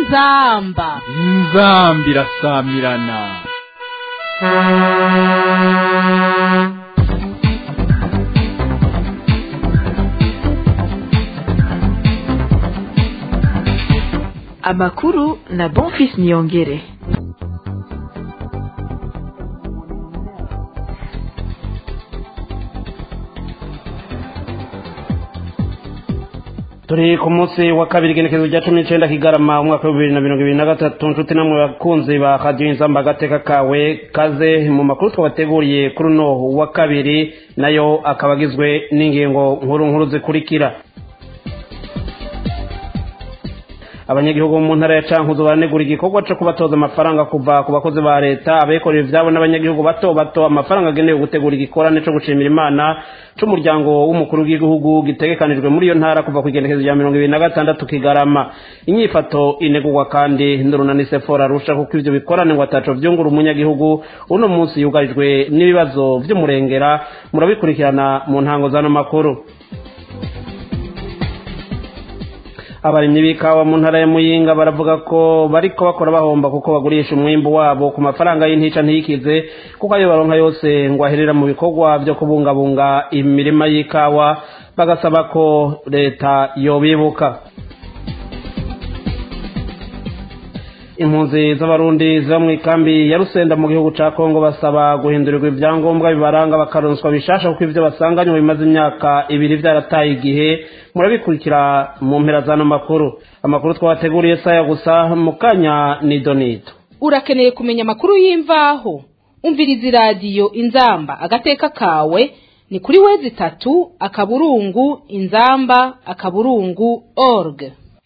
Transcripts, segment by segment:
inzamba inzambi irasamirana amakuru na bonfis niyongere turi ku munsi wa kabiri igenekezo rya cumi n'icyenda kigarama umwaka w'ibihumbi bibiri na mirongo ibiri na gatatu nshuti namwe bakunzi ba radiyo inzamba agateka kawe kaze mu makuru twabateguriye kuri uno wa kabiri nayo akaba agizwe n'ingingo nkuru nkuru zikurikira abanyagihugu mu ntara ya cankuzo baranegura igikorwa cyo kubatoza amafaranga kuva ku bakozi ba leta abikorera ivyabo n'abanyagihugu bato bato amafaranga agenewe gutegura igikorane co gushimira imana c'umuryango w'umukuru w'igihugu gitegekanijwe muri iyo ntara kuva ku igenekezo rya mirongo ibiri na gatandatu kigarama inyifato inegurwa kandi n'urunani sefora arusha kuko ivyo bikorane ngo ataco vyungura umunyagihugu uno munsi yugarijwe n'ibibazo vy'umurengera murabikurikirana mu ntango z'ano makuru abarimyi b'ikawa mu ntara ya muyinga baravuga ko bariko bakora bahomba kuko bagurisha umwimbu wabo ku mafaranga y'intica ntiyikize kuko ayo baronka yose ngo aherera mu bikorwa vyo kubungabunga imirima y'ikawa bagasaba ko leta yobibuka impunzi z'abarundi ziba mu ikambi ya rusenda mu gihugu ca kongo basaba guhindurirwa ibyangombwa bibaranga bakaronswa bishasha kuko ivyo basanganywe bimaze imyaka ibiri vyarataye igihe murabikurikira mu mpera z'ano makuru amakuru twabateguriye saya gusa mu kanya ni donito urakeneye kumenya amakuru y'imvaho umviriza iradiyo inzamba agateka kawe ni kuri wezi itatu akaburungu inzamba akaburungu org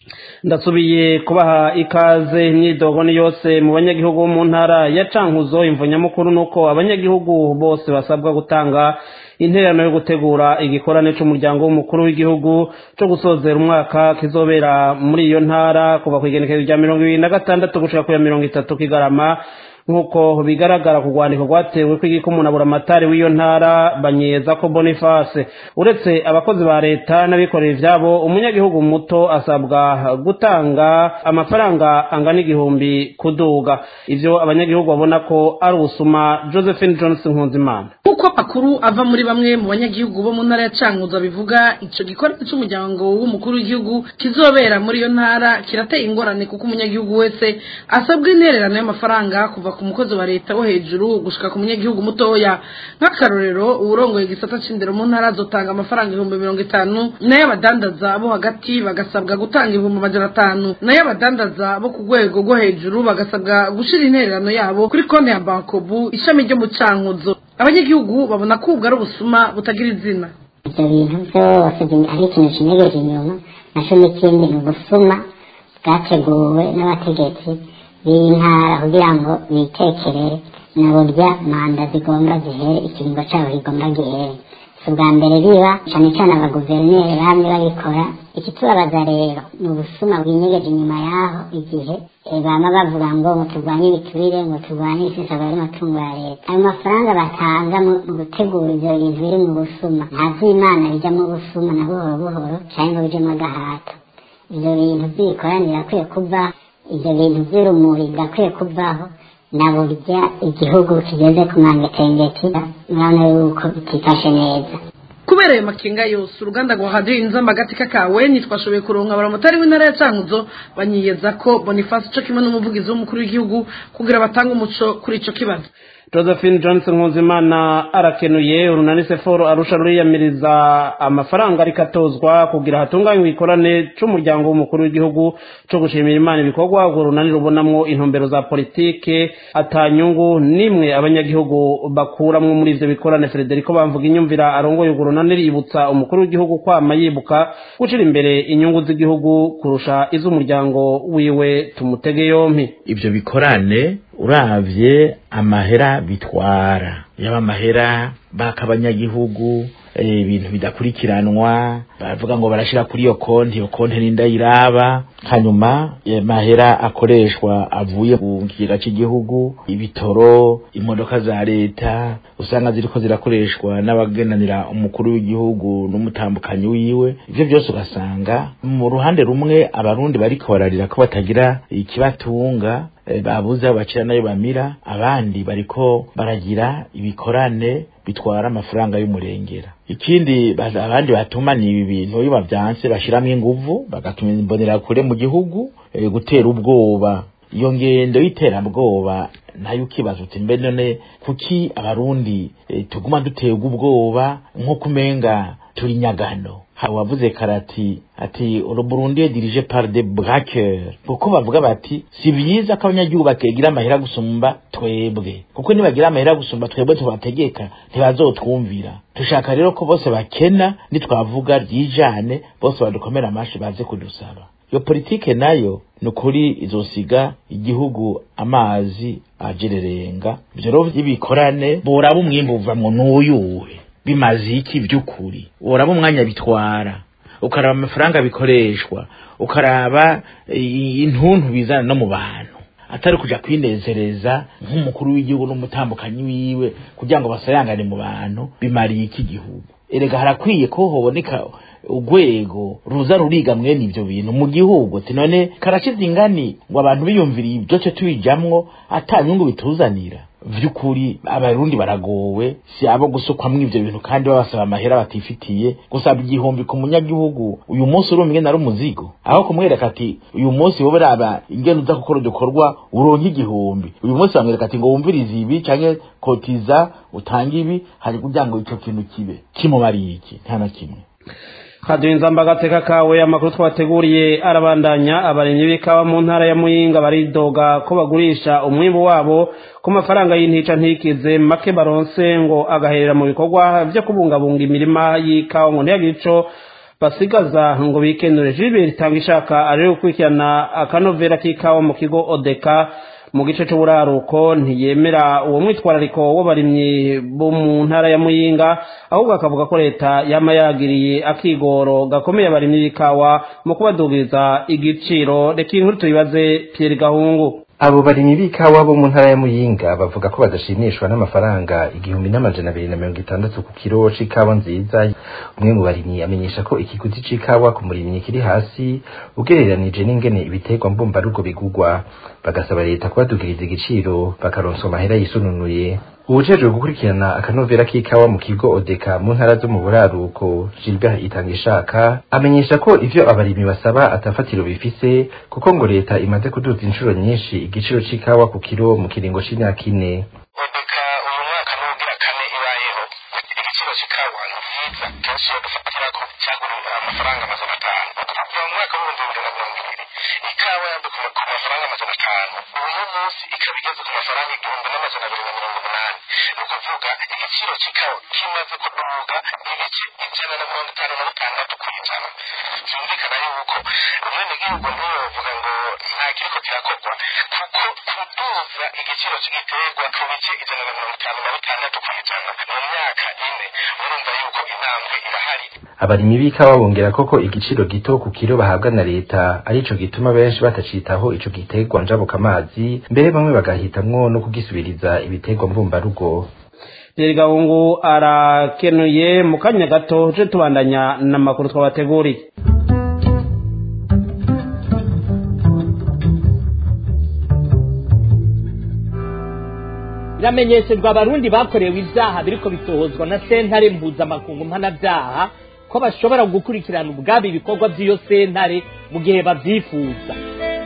ndasubiye kubaha ikaze imyidogo ni yose mu banyagihugu bo mu ntara ya cankuzo imvo nyamukuru ni uko abanyagihugu bose basabwa gutanga intererano yo gutegura igikorane c'umuryango w'umukuru w'igihugu co gusozera umwaka kizobera muri iyo ntara kuva ku igenekezo rya mirongo ibiri na gatandatu gushika ku ya mirongo itatu kigarama nk'uko bigaragara ku rwandiko rwatewe kw'igiko umunabura amatari w'iyo ntara banyeza ko boniface uretse abakozi ba leta n'abikorera ivyabo umunyagihugu muto asabwa gutanga amafaranga angana igihumbi kuduga ivyo abanyagihugu babona ko ari ubusuma josephine johnson nkunzimana nk'uko amakuru ava muri bamwe mu banyagihugu bo mu ntara ya cankuzo bivuga ico gikorwa c'umuryango w'umukuru w'igihugu kizobera muri iyo ntara kirateye ingorane kuko umunyagihugu wese asabwa intererano y'amafaranga kuva ku mukozi wa leta wo hejuru gushika ku munyagihugu mutoya nk'akarorero uwurongoye igisata c'indero mu ntara azotanga amafaranga ibihumbi mirongo itanu nayo abadandaza bo hagati bagasabwa gutanga ibihumbi amajana atanu nayo abadandaza bo ku rwego rwo hejuru bagasabwa gushira intererano yabo kuri konti ya bankobu ishami ryo mu cankuzo abanyagihugu babona ko ubwo ari ubusuma butagira izina ibyo bintu byose ari ikintu kinyegeje inyuma naco n'ikindi ni ubusuma bwateguwe n'abategetsi b'intara kugira ngo bitekerere na burya manda zigomba zihere ikiringo cabo kigomba gihere si ubwa mbere biba cane cane abaguverineri bamwe babikora ikitubabaza rero ni ubusuma bwinyegeje inyuma yaho igihe bama bavuga ngo ngo turwanye ibiturire ngo turwanye isesagura y'amatungo ya leta ayo mafaranga batanga mu gutegura ivyo bintu biri mu busuma nta vy'imana bija mu busuma na buhoro buhoro canke ngo bijemwo agahato ivyo bintu vy'ibikoraniro akwiye kuva ivyo bintu vy'urumuri birakwiye kuvaho na burya igihugu kigeze ku mangetengeti urabona yuko bitifashe neza kubera ayo makenga yose uruganda rwa radiyo inzamba agati kakawe ntitwashoboye kuronka baramotari w'intara ya cankuzo banyiyeza ko boniface co kimwe n'umuvugizi w'umukuru w'igihugu kugira batange umuco kuri ico kibazo josephine johnson nkuzimana arakenuye urunani seforo arusha ruriyamiriza amafaranga ariko atozwa kugira hatunganywe ikorane c'umuryango w'umukuru w'igihugu co gushimira imana ibikorwa urwo runani rubonamwo intumbero za politike atanyungu nimwe abanyagihugu bakuramwo muri ivyo bikorane frederico bamvuga inyumvira arongoye urwo runani ributsa umukuru w'igihugu kwama yibuka gushira imbere inyungu z'igihugu kurusha iz'umuryango wiwe tumutege yompi ivyo bikorane uravye amahera bitwara yaba amahera baka abanyagihugu eh, ibintu bidakurikiranwa bavuga ngo barashira kuri iyo konti iyo konti n'indayiraba hanyuma eh, mahera akoreshwa avuye mu kigega cy'igihugu ibitoro imodoka za leta usanga ziriko zirakoreshwa n'abagenanira umukuru w'igihugu n'umutambukanyi wiwe ivyo byose ugasanga mu ruhande rumwe abarundi bariko bararira ko batagira ikibatunga eh, babuze aho bacira nayo bamira abandi bariko baragira ibikorane bitwara amafaranga y'umurengera ikindi baza- abandi batuma ni ibi bintu iyo bavyanse bashiramwo inguvu bagatuma imbonera kure mu gihugu eh, gutera ubwoba iyo ngendo y'iterabwoba nayo ukibaza uti mbe none kuki abarundi eh, tuguma duterwa ubwoba nko kumenga turi nyagano hari uwavuze karati ati uru Burundi est dirigé par des braqueurs kuko bavuga bati si byiza ko abanyagihugu bakegira amahera gusumba twebwe kuko nibagira amahera gusumba twebwe tubategeka ntibazotwumvira dushaka rero ko bose bakena nitwavuga ryijane bose badukomera amashi baze kudusaba iyo politike nayo ni ukuri izosiga igihugu amazi ajererenga ivyo rero vy'ibikorane boraba umwimbu uvamwo n'uyuwe bimaze iki vy'ukuri woraba umwanya bitwara ukaraba amafaranga bikoreshwa ukaraba i- intuntu bizana no mu bantu atari kuja kwinezereza nk'umukuru w'igihugu n'umutambukanyi wiwe kugira ngo basayangane mu bantu bimariye iki gihugu erega harakwiye ko hoboneka urwego ruza ruriga mwene ivyo bintu mu gihugu ati none karashize ingani ngo abantu biyumviriye ibyo cyo tubijamwo ata nyungu bituzanira vy'ukuri abarundi baragowe si abo gusukwamwo ivyo bintu kandi babasaba amahera batifitiye gusaba igihumbi ku munyagihugu uyu munsi urumwe nari umuzigo aho kumwereka ati uyu munsi wowe raba ingene uza gukora udukorwa uronke igihumbi uyu munsi bamwereka ati ngo wumvirize ibi canke kotiza utange ibi hari kugira ngo ico kintu kibe kimumariye iki nta na kimwe kaduhinza agateka kawe amakuru twateguriye arabandanya abarimyi b'ikawa mu ntara ya muyinga baridoga ko bagurisha umwimbu wabo ku mafaranga y'intica ntikize make baronse ngo agaherera mu bikorwa vyo kubungabunga imirima y'ikawa ngo ntiyagire ico basigaza ngo bikenure jibiri itanga ishaka ari gukurikirana akanovera k'ikawa mu kigo odeka mu gice c'uburaruko ntiyemera uwo mwitwarariko w'abarimyi bo mu ntara ya muyinga ahubwo akavuga ko leta yama yagiriye akigoro gakomeye abarimyi b'ikawa mu kubadugiriza igiciro reka inkuru tuyibaze Pierre Gahungu abo barimyi b'ikawa bo mu ntara ya muyinga bavuga ko badashimishwa n'amafaranga igihumbi n'amajana abiri na mirongo itandatu ku kiro c'ikawa nziza umwe mu barimyi amenyesha ko ikiguzi c'ikawa ku murimyi kiri hasi ugereranije n'ingene ibiterwa mbumbarugo bigugwa bagasaba leta kubadugiriza igiciro bakaronswa amahera yisununuye uwujejwe gukurikirana akanovera k'ikawa mu kigo odeka mu ntara zo mu buraruko gilbert itangishaka amenyesha ko ivyo abarimyi basaba atafatiro bifise kuko ngo leta imaze kuduza inshuro nyinshi igiciro c'ikawa ku kiro mu kiringo c'imyaka ine odeka uyu mwaka n'ubugira kane ibayeho igiciro cy'ikawa ni byiza kenshi iyo dufatira ko cyagura amafaranga amajana atanu kuva mu mwaka w'ibihumbi bibiri na mirongo ibiri ikawa yaduka ku mafaranga amajana atanu uyu munsi ikaba igeze ku mafaranga igihumbi n'amajana abiri na mirongo umunani ni ukuvuga igiciro cy'ikawa kimaze kuduga ibice ijana na mirongo itanu na bitandatu ku ijana byumvikana yuko umwenegihugu ntiyovuga ngo nta kiriko kirakorwa kuko kuduza igiciro cy'igiterwa ku bice ijana na mirongo itanu na bitandatu ku ijana mu myaka ine urumva yuko intambwe irahari abarimyi b'ikawa bongera koko igiciro gito ku kiro bahabwa na leta arico gituma benshi batacitaho ico giterwa njabuka amazi mbere bamwe bagahitamwo no kugisubiriza ibiterwa mbumbarugo Pierre Gahungu arakenuye mu kanya gato je tubandanya n'amakuru twabateguriye biramenyeshejwe abarundi bakorewe ibyaha biriko bitohozwa na sentare mpuzamakungu mpanabyaha ko bashobora gukurikirana ubwabo ibikorwa by'iyo sentare mu gihe babyifuza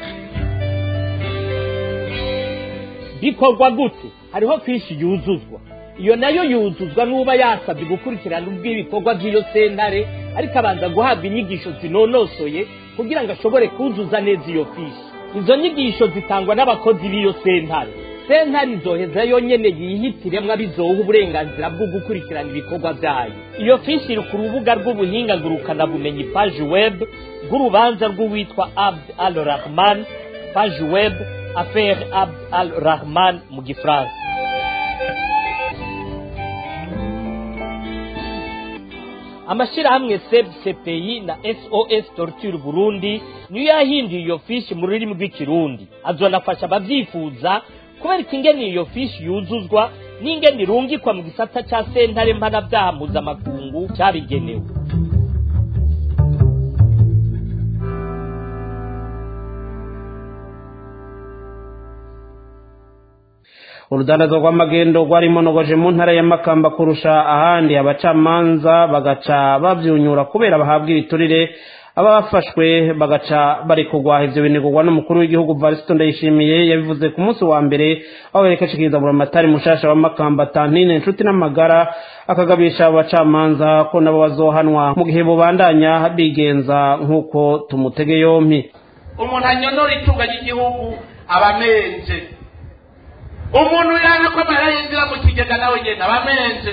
bikorwa gute hariho fishi yuzuzwa iyo nayo yuzuzwa n'uba yasabye gukurikirana ubw'ibikorwa by'iyo sentare ariko abanza guhabwa inyigisho zinonosoye kugira ngo ashobore kuzuza neza iyo fishi izo nyigisho zitangwa n'abakozi b'iyo sentare sentare izoheza yonyene yihitiremwo abizoha uburenganzira bwo gukurikirana ibikorwa vyayo iyo fishi iri ku rubuga rw'ubuhinga ngurukanabumenyi paji web rw'urubanza rw'uwitwa abd al rahman paji web affaire abd al rahman mu gifaransa amashyirahamwe seb cpi na sos torture burundi niyo yahinduye iyo fishi mu rurimi rw'ikirundi azonafasha abavyifuza kubereka ingene iyo fishi yuzuzwa n'ingene irungikwa mu gisata ca sentare mpanavyaha mpuzamakungu cabigenewe urudandazwa rw'amagendo rwarimonogoje mu ntara ya makamba kurusha ahandi abacamanza bagaca bavyunyura kubera bahabwa ibiturire aba bafashwe bagaca bari kugwaha ivyo binegurwa n'umukuru w'igihugu varisito ndayishimiye yabivuze ku munsi wa mbere aho yerekeshikiriza buramatari mushasha wa makamba tantine inshuti n'amagara akagabisha abo bacamanza ko nabo bazohanwa mu gihe bubandanya bigenza nk'uko tumutege yompi umuntu anyonora itunga ry'igihugu aba amenje umuntu yanga ko amahera yinjira mu kigega nawe nyine aba amenje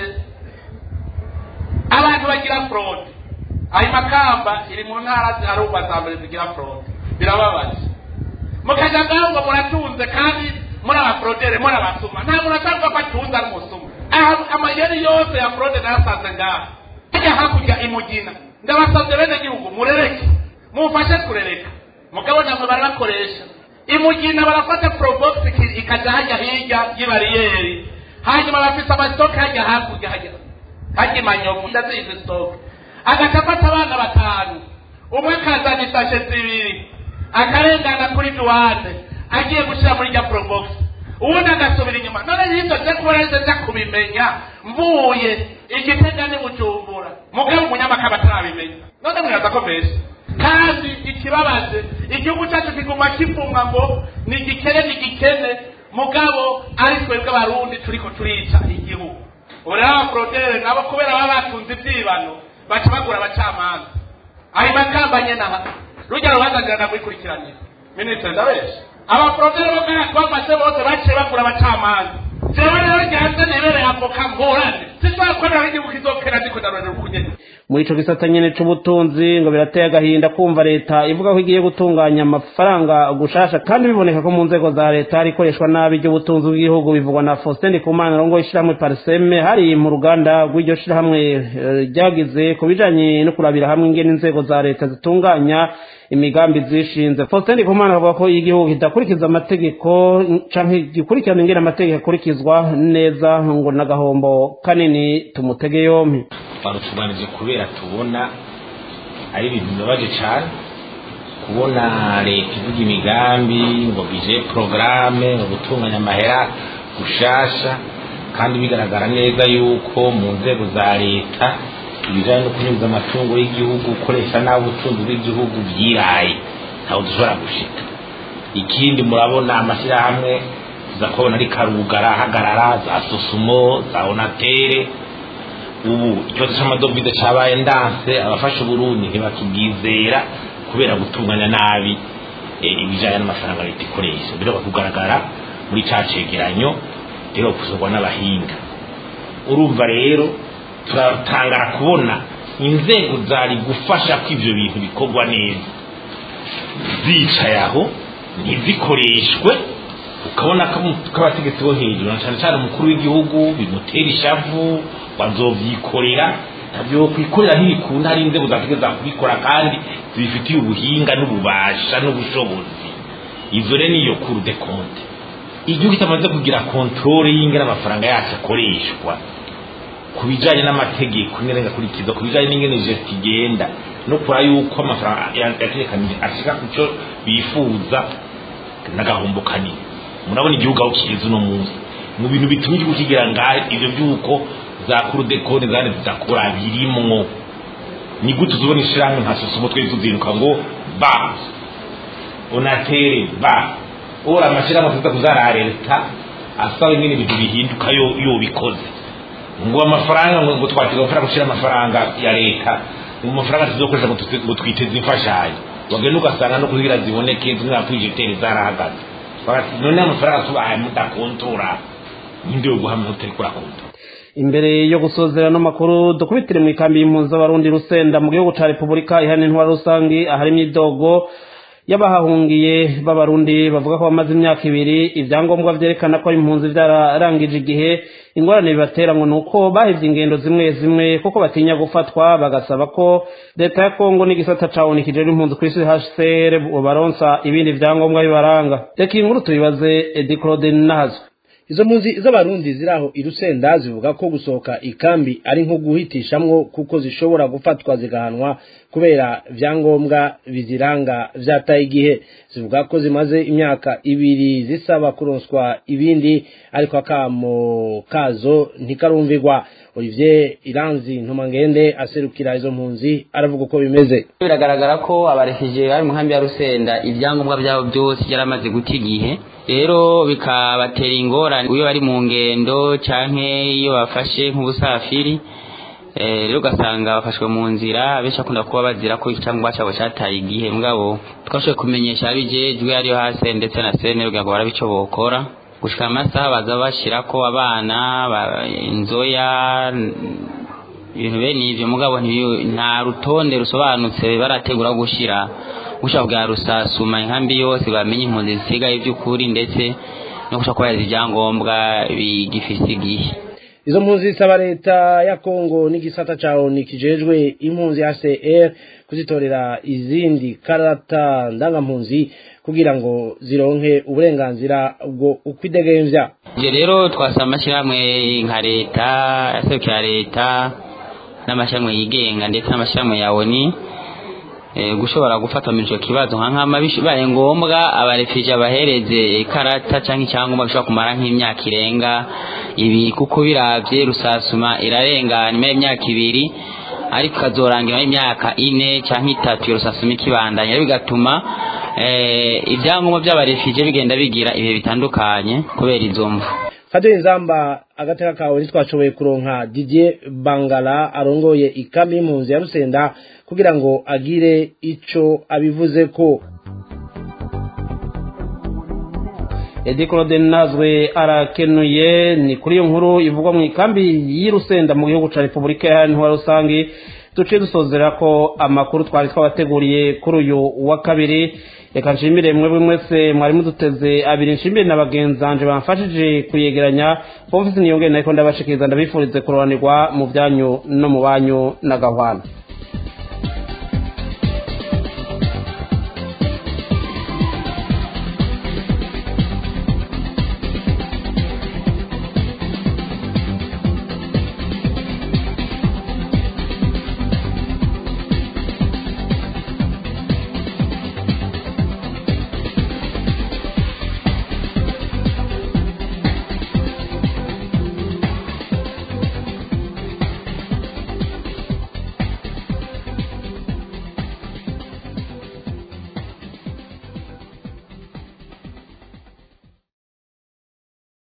abantu bagira forode ayo makamba iri mu ntara ziharugwa za mbere zigira forode birababaje mukajya ngaho ngo muratunze kandi muri abaforodere muri abasuma nta muntu asavuga ko atunze ari umusuma aha amayeri yose ya forode nayasanze ngaha hajya hakurya imugina ndabasabye bene gihugu murereke mumfashe kurereka mugabo namwe barabakoresha imugina barafata probox ikajya hajya hirya y'ibariyeri hanyuma bafite amasitoke hajya hakurya hajya hajya imanyovu ndazizi sitoke agaca afata abana batanu umwe akazana isashe zibiri akarengana kuri duwane agiye gushyira muri rya probox ubundi agasubira inyuma none y'ibyo nze kuba nahise nza kubimenya mvuye igitega ni bujumbura mugabo umunyamakaba atarabimenya none mwibaza ko mbese kandi ikibabaje igihugu cyacu kiguma kivumwa ngo ni igikene ni igikene mugabo ari twebwe abarundi turiko turica igihugu ubu rero abaforodere nabo kubera baba batunze ibyibano baca bagura abacamanza ayo makamba nyene aha rujya rubanza ndagwikurikiranira minisitiri ndabesha abaforodere bo ngaha twamaze bose baciye bagura abacamanza jewe rero ryanze nebereye avoka ngorane sizakorera igihugu kizokera ndiko ndarorera ukunyene muri ico gisata nyene c'ubutunzi ngo birateye agahinda kumva leta ivuga ko igiye gutunganya amafaranga gushasha kandi biboneka ko mu nzego za leta hari ikoreshwa nabi ry'ubutunzi bw'igihugu bivugwa na Faustin Ndikumana rongo ishirahamwe Parseme hari mu ruganda rw'iryo shirahamwe eh, ryagize ku bijanye no kurabira hamwe ingene inzego za leta zitunganya imigambi zishinze Faustin Ndikumana avuga ko igihugu kidakurikiza amategeko canke gikurikirana ingene amategeko akurikizwa neza ngo n'agahombo kanini tumutege yompi barutunganije kubera tubona ari ibintu bibabaje cyane kubona leta ivuga imigambi ngo bije porogaramu ngo gutunganya amahera gushasha kandi bigaragara neza yuko mu nzego za leta ibijyanye no kunyuza amatungo y'igihugu gukoresha nabi ubutunzi bw'igihugu byiraye ntawe dushobora gushika ikindi murabona amashyirahamwe tuza kubona ari karugara ahagarara za sosumo za onatere ubu ikibazo cy'amadovize cyabaye ndanse abafasha uburundi ntibakibwizera kubera gutunganya nabi ibijyanye n'amafaranga leta ikoresha biraba kugaragara muri cya cegeranyo rero gusohorwa n'abahinga urumva rero turatangara kubona inzego zari gufasha ko ibyo bintu bikorwa neza zicaye aho ntizikoreshwe ukabona ko abategetsi bo hejuru na cyane cyane umukuru w'igihugu bimutera ishavu bazovyikorera ntabyo kwikorera ntibikunda hari inzego zategeza kubikora kandi zibifitiye ubuhinga n'ububasha n'ubushobozi izo rero niyo kuru de konte igihugu kitamaze kugira kontrole y'ingene amafaranga yacu akoreshwa ku bijanye n'amategeko ingene agakurikiza ku bijanye n'ingene gesti igenda no kura yuko amafaranga yategekanije ashika ku cyo bifuza n'agahombo kanini murabona igihugu aho kigeze uno munsi mu bintu bituma igihugu kigira ngaho ivyo vy'uko za kurudekoni zandi zidakora birimwo ni gute uzubona ishirahamwe nka sosomo twari tuziruka ngo ba onatere ba ora amashirahamwe tuza kuzara leta asaba ingene ibintu bihinduka yo yo bikoze ngo amafaranga ngo twatega amafaranga gushira amafaranga ya leta mu mafaranga tuzokoresha ngo twiteze imfashanyo wagenda ugasanga no kugira ziboneke zimwe kwijeteri zarahagaze none amafaranga tubahaye mudakontora ninde yo guhamya utari kurakontora imbere yo gusozera no makuru dukubitire mu ikambi y'impunzi z'abarundi rusenda mu gihugu ca repubulika iharanira intwara rusangi ahari imyidogo y'abahahungiye b'abarundi bavuga ko bamaze imyaka ibiri ibyangombwa vyerekana ko impunzi vyararangije igihe ingorane bibatera ngo nuko bahevye ingendo zimwe zimwe kuko batinya gufatwa bagasaba ko leta ya kongo n'igisata ca onu kijejwe impunzi kw'isi hcr baronsa ibindi vyangombwa bibaranga reka iyi nkuru tuyibaze edi claude nahazwe izo mpunzi z'abarundi ziri aho i rusenda zivuga ko gusohoka ikambi ari nko guhitishamwo kuko zishobora gufatwa zigahanwa kubera vyangombwa biziranga vyataye igihe zivuga ko zimaze imyaka ibiri zisaba kuronswa ibindi ariko akamo kazo ntikarumvirwa olivier iranzi ntumangende aserukira izo mpunzi aravuga uko bimeze biragaragara ko abarefije bari mu nkambi ya rusenda ibyangombwa byabo byose byaramaze guta igihe rero bikabatera ingorane iyo bari mu ngendo canke iyo bafashe nk'ubusafiri rero ugasanga bafashwe mu nzira benshi bakunda kuba bazira ko icyangombwa cyabo cyataye igihe mugabo twashoboye kumenyesha abijejwe ariyo hasi ndetse na sene kugira ngo barabe ico bokora gushika amasaha baza bashirako abana inzoya ibintu bene ivyo mugabo nta rutonde rusobanutse barategura gushira gushaka bwa rusasuma inkambi yose bamenye impunzi zisigaye by'ukuri ndetse no gushaka kubaza ibyangombwa bigifise igihe izo mpunzi zisaba leta ya kongo n'igisata ca oni kijejwe impunzi hcr kuzitorera izindi karata ndangampunzi kugira ngo zironke uburenganzira bwo ukwidegemvya ivyo rero twasaba amashyirahamwe nka leta yaserukira leta n'amashyirahamwe yigenga ndetse n'amashyirahamwe ya oni gushobora gufata muri icyo kibazo nka nkama bibaye ngombwa abarefije abahereze ikarata cyangwa icyangombwa bishobora kumara nk'imyaka irenga ibiri kuko biravye rusasuma irarenga nyuma y'imyaka ibiri ariko ikazorangira imyaka ine cyangwa itatu iyo rusasuma ikibandanya bigatuma ibyangombwa by'abarefije bigenda bigira ibihe bitandukanye kubera izo mvu kadoye inzamba agateka kawe ntitwashoboye kuronka Didier Bangala arongoye ikambi y'impunzi ya Rusenda kugira ngo agire ico abivuze ko edi claude nazwe arakenuye ni kuri iyo nkuru ivugwa mu ikambi y'irusenda mu gihugu ca repubulika iharanira rusange duciye dusozera ko amakuru twari twabateguriye kuri uyu wa kabiri reka nshimire mwebwe mwese mwari muduteze abiri nshimire na bagenzanje bamfashije kuyegeranya pomfisi niyongere nariko ndabashikiriza ndabifurize kuroranirwa mu byanyu no mu banyu na gahwana